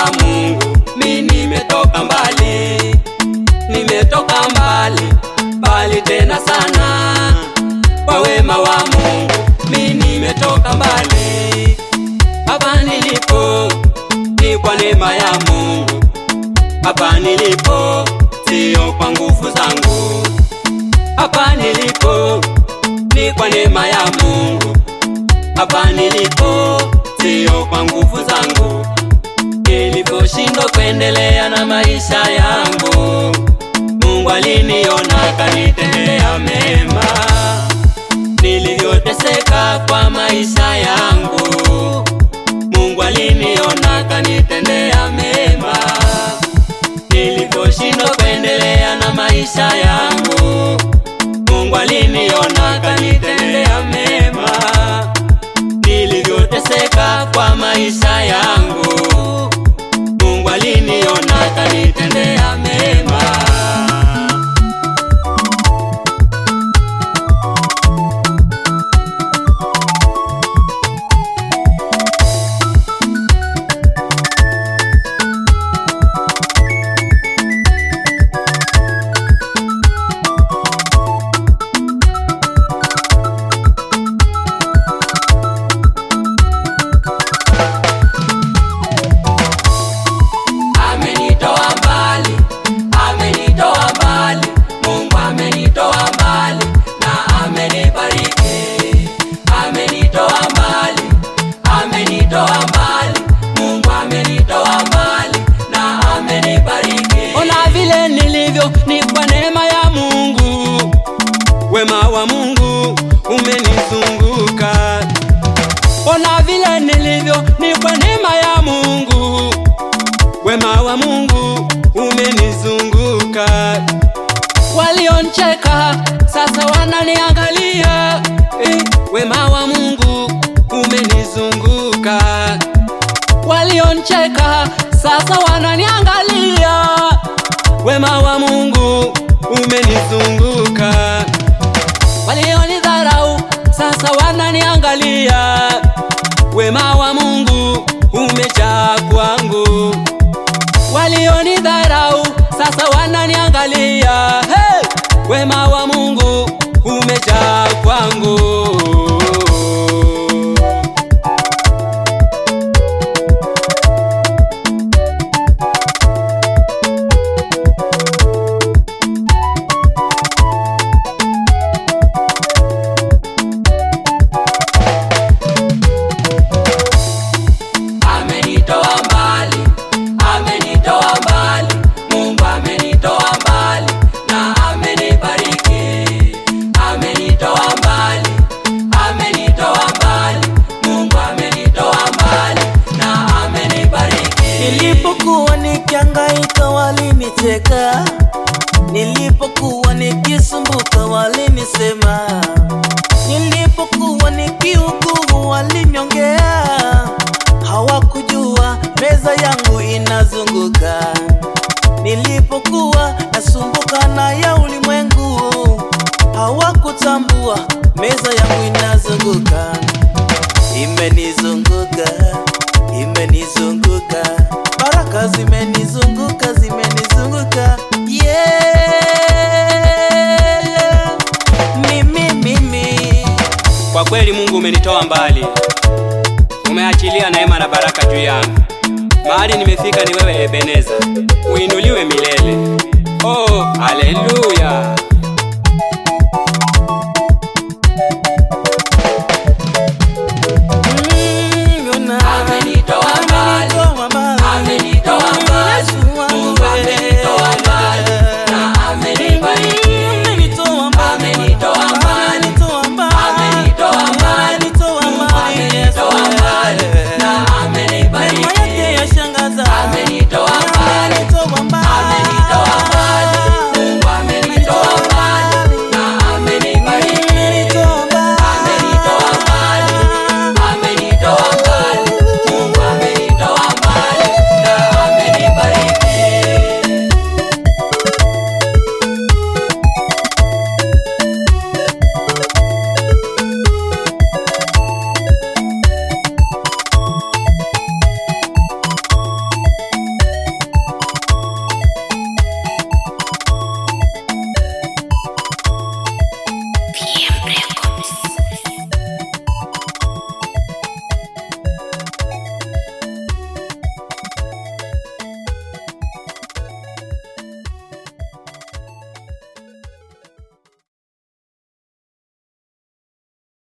wa Mungu, mi nimetoka mbali, nimetoka mbali mbali tena sana. Kwa wema wa Mungu, mi nimetoka mbali. Hapa nilipo ni kwa neema ya Mungu, hapa nilipo sio kwa nguvu zangu, hapa nilipo ni kwa neema ya Mungu, hapa nilipo sio kwa nguvu zangu. Niliposhindwa kuendelea na maisha yangu, Mungu aliniona akanitendea mema. Nilivyoteseka kwa maisha yangu, Mungu aliniona akanitendea mema. Nilivyoshindwa kuendelea na maisha yangu, Mungu aliniona akanitendea mema. Nilivyoteseka kwa maisha yangu, Mungu aliniona akanitendea mema. Amenitoa mbali, amenitoa mbali, Mungu amenitoa mbali na amenibariki. Amenitoa mbali, amenitoa mbali, Mungu amenitoa mbali na amenibariki. Ona vile nilivyo ni kwa neema ya Mungu, wema wa Mungu umenizunguka. Ona vile nilivyo ni kwa neema ya Mungu wema wa Mungu umenizunguka. Walioncheka sasa wananiangalia, eh, wema wa Mungu umenizunguka. Walioncheka sasa wananiangalia, wema wa Mungu umenizunguka. Walionidharau sasa wananiangalia, wema wa Mungu umejaa kwangu walionidharau sasa wananiangalia. Hey! Wema wa Mungu umejaa kwangu. Amenitoa mbali, amenitoa mbali, Mungu amenitoa mbali na amenibariki. Amenitoa mbali, amenitoa mbali, Mungu amenitoa mbali na amenibariki. Nilipokuwa nikihangaika walinicheka, nilipokuwa nikisumbuka walinisema, nilipokuwa nikiugua walinyongea, hawakujua meza yangu inazunguka. Nilipokuwa nasumbuka na ya ulimwengu, hawakutambua meza yangu inazunguka imenizunguka, imenizunguka, baraka zimenizunguka, zimenizunguka, yeah. Mimi, mimi, Kwa kweli Mungu umenitoa mbali, umeachilia neema na baraka juu yangu. Mahali nimefika ni wewe Ebeneza, uinuliwe milele. Oh, haleluya!